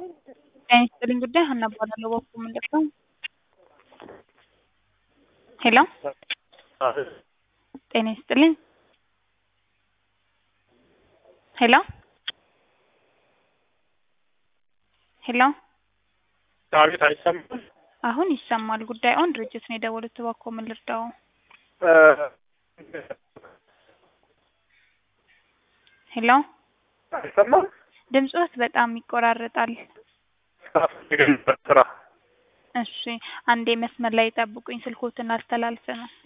ጤና ይስጥልኝ ጉዳይ ሀና እባላለሁ። በኩል ምንድን ነው? ሄሎ ጤና ይስጥልኝ። ሄሎ ሄሎ አቤት፣ አይሰማም? አሁን ይሰማል። ጉዳዩን ድርጅት ነው የደወሉት። እባክዎ ምን ልርዳው? ሄሎ አይሰማም? ድምፅዎት በጣም ይቆራረጣል። ስራ ፈልገን ነበር፣ ስራ እሺ አንዴ መስመር ላይ ጠብቁኝ። ስልኮትን አስተላልፍ ነው